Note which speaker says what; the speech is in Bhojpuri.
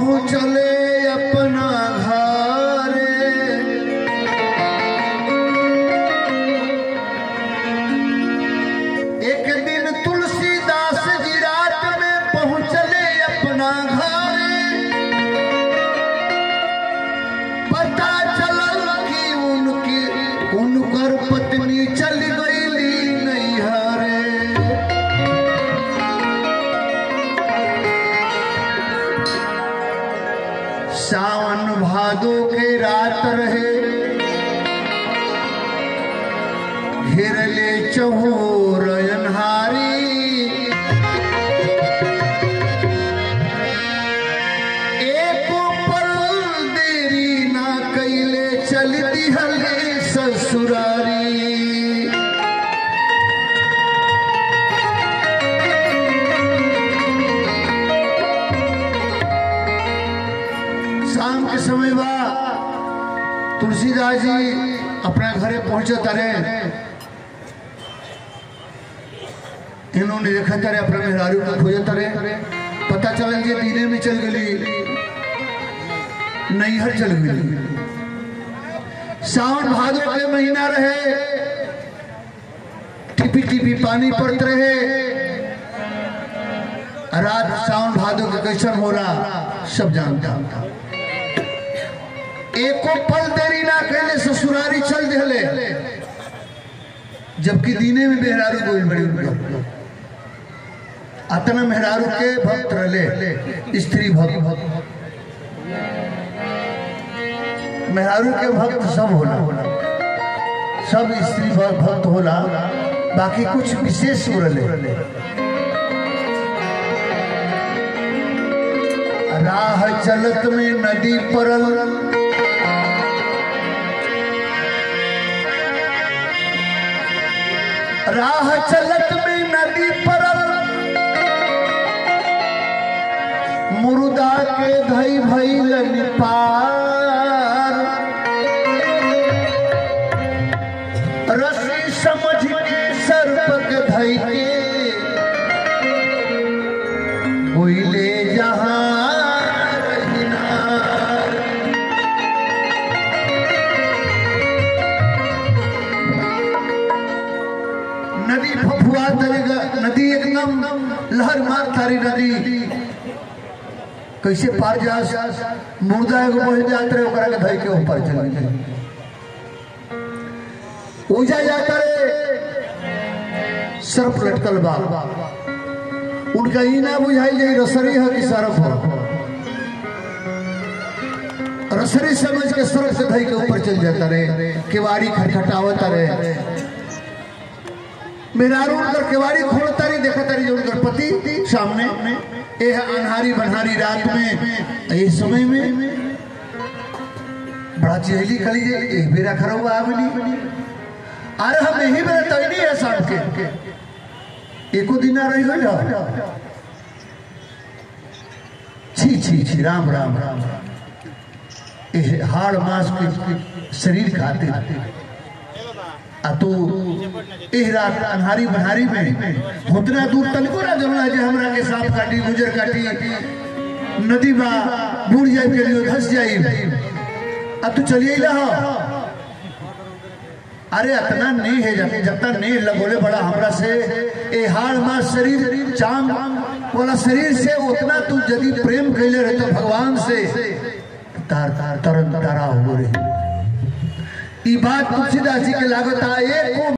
Speaker 1: पहुँचले अपना घरे एक दिन तुलसीदास जी रात में पहुँचले अपना घरे पता चलल कि उनकी उनकर पत्नी चल गईली नैहरे सावन भादो के रात रहे घेरले चहोर अनहारी एको पल देरी ना कैले चलती हले ससुरारी शाम के समय बा तुलसीदास जी अपना घरे पहुंचे तारे इन्होंने देखा तारे अपना मेहरारू को खोजे तारे पता चल जे दीने में चल गई नैहर चल गई सावन भादो के महीना रहे टिपी टिपी पानी पड़त रहे रात सावन भादो के कैसन होला सब जानता एको पल देरी ना कहले ससुरारी चल दिले जबकि दीने में मेहरारू गोल बड़ी उनका अतना मेहरारू के भक्त रहे स्त्री भक्त मेहरारू के भक्त सब होला सब स्त्री भक्त होला बाकी कुछ विशेष रहे राह चलत में नदी परल राह चलत में नदी परल मुर्दा के धई भैल पार रस्सी समझ के सर्प के धई के कोयले जहां रहिनार। नदी फफुआ तरेगा नदी एकदम लहर मार तारी नदी कैसे पार जा मुर्दा एगो बह जात रहे ओकरा के धई के ऊपर चल गए उजा जाता रे सर्फ लटकल बा उनका ई ना बुझाई जाई रसरी है कि सरफ है रसरी समझ के सरफ से धई के ऊपर चल जाता रे केवाड़ी खटखटावता रे मेहरारू उनकर केवाड़ी खोलता रही देखा तारी जो उनकर पति सामने ए अनहारी बनहारी रात में ये समय में बड़ा चहली खली जे ए बेरा खरा हुआ आवली अरे हम यही बेरा तैनी है शाम के एको दिन रही गई छी छी छी राम राम राम ए हाड़ मास के शरीर खाते आ तू एह रात अन्हारी बनहारी में उतना दूर तनको ना जमना जे हमरा के सांप काटी गुजर काटी नदी बा बूढ़ जाए के लिए धस जाई अब तू चलिए ला अरे अतना नहीं है जब जब तक नहीं लगोले बड़ा हमरा से ए हाड़ मास शरीर चांद वाला शरीर से उतना तू यदि प्रेम कैले रहे तो भगवान से तार तार तरन तारा हो रही ई बात तुलसीदास जी के लागत आ एक